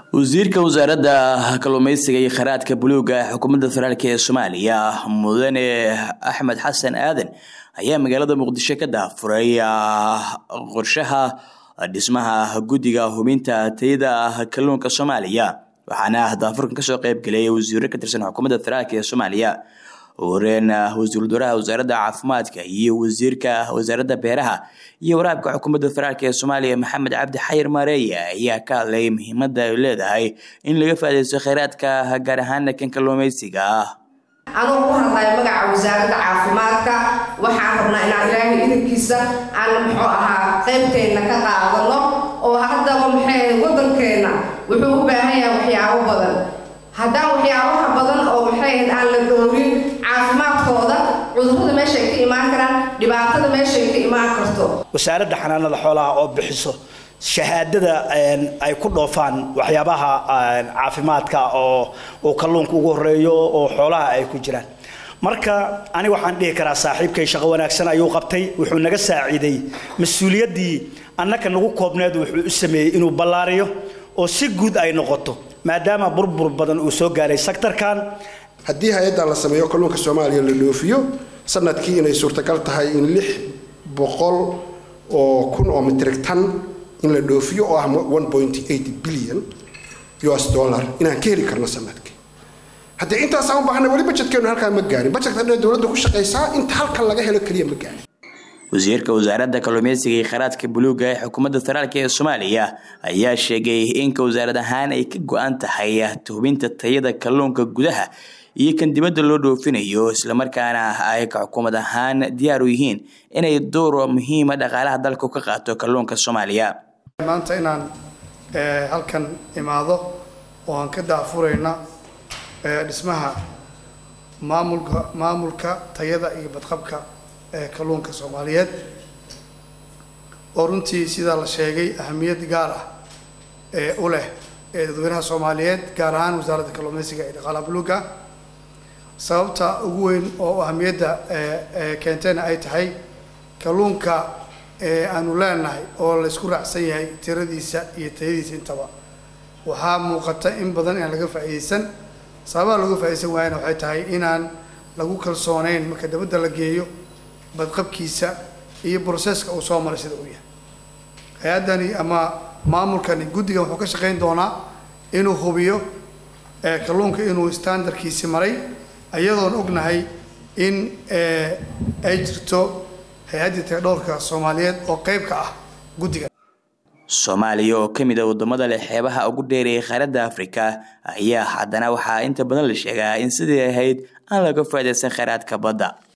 wasiirka wasaaradda kalluumeysiga iyo kheyraadka buluuga ee xukuumadda federaalk ee soomaaliya mudane axmed xasan aadan ayaa magaalada muqdisho ka daafuray qorshaha dhismaha guddiga hubinta tayada kalluunka soomaaliya waxaana daafurkan kasoo qeyb geliyay wasiiro ka tirsan xukuumadda federaalk ee soomaaliya wareen wasiir wasaaraha wasaaradda caafimaadka iyo wasiirka wasaaradda beeraha iyo waraabka xukuumadda federaalk ee soomaaliya maxamed cabdi xayir maareeye ayaa ka hadlay muhiimada ay leedahay in laga faadeysto kheyraadka gaar ahaana kan kalluumeysiga anuu ku hadlayo magaca wasaaradda caafimaadka waxaan rabnaa inaan ilaahay idinkiisa aan muxuu ahaa qaybteenna ka qaadano oo haddaba maxay waddankeenna wuxuu u baahan yahay waxyaabo badan haddaan waxyaabaha badan oo maxay ahayd aan la dhoorin caafimaadkooda cudurrada meeshay ka imaan karaan dhibaatada meeshay ka imaan karto wasaaradda xanaanada xoolaha oo bixiso shahaadada ay ku dhoofaan waxyaabaha caafimaadka oo uu kalluunka ugu horeeyo oo xoolaha ay ku jiraan marka aniga waxaan dhihi karaa saaxiibkay shaqo wanaagsan ayuu qabtay wuxuu naga saaciiday mas-uuliyaddii annaka nagu koobneed wuxuu u sameeyey inuu ballaariyo oo si guud ay noqoto maadaama burbur badan uu soo gaaray sektarkan haddii hay-addan la sameeyo kalluunka soomaaliya la dhoofiyo sanadkii inay suurtagal tahay in lix boqol oo kun oo mitrig tan in la dhoofiyo oo ah bilyan us dollar inaan ka heli karno sanadkii haddii intaasaan u baahana weli bajedkeenu halkaa ma gaarin bajedka dhan dowladda ku shaqaysaa inta halkan laga helo keliya ma gaarin wasiirka wasaaradda kalluumeysiga iyo kheyraadka buluuga ee xukuumadda federaalk ee soomaaliya ayaa sheegay inka wasaarad ahaan ay ka go-an tahay tuhubinta tayada kalluunka gudaha iyo kan dibadda loo dhoofinayo islamarkaana ay ka xukuumad ahaan diyaar u yihiin inay door muhiima dhaqaalaha dalka ka qaato kalluunka soomaaliya maanta inaan halkan imaado oo aan ka daafurayna dhismaha maamulka maamulka tayada iyo badqabka ee kalluunka soomaaliyeed oo runtii sidaa la sheegay ahamiyad gaar ah ee u leh ee dadweynaha soomaaliyeed gaar ahaan wasaaradda kalluumeysiga ee dhaqaalaha buluuga sababta ugu weyn oo ahamiyadda keentayna ay tahay kalluunka aanu leenahay oo laysku raacsan yahay tiradiisa iyo tayadiisa intaba waxaa muuqata in badan inaan laga faa'iidaysan sababaha laga faaidaysan waayana waxay tahay inaan lagu kalsooneyn marka dabadda la geeyo badqabkiisa iyo broseska uu soo maray sida uu yahay hay-addani ama maamulkani guddigan wuxuu ka shaqayn doonaa inuu hubiyo kalluunka inuu standardkiisi maray iyadoon ognahay in ay jirto hay-addii tagadhowrka soomaaliyeed oo qayb ka ah guddiga soomaaliya oo ka mid a wadamada leh xeebaha ugu dheereeyay qaaradda afrika ayaa haddana waxaa inta badan la sheegaa in sidii ahayd aan laga faa'idaysan kheyraadka badda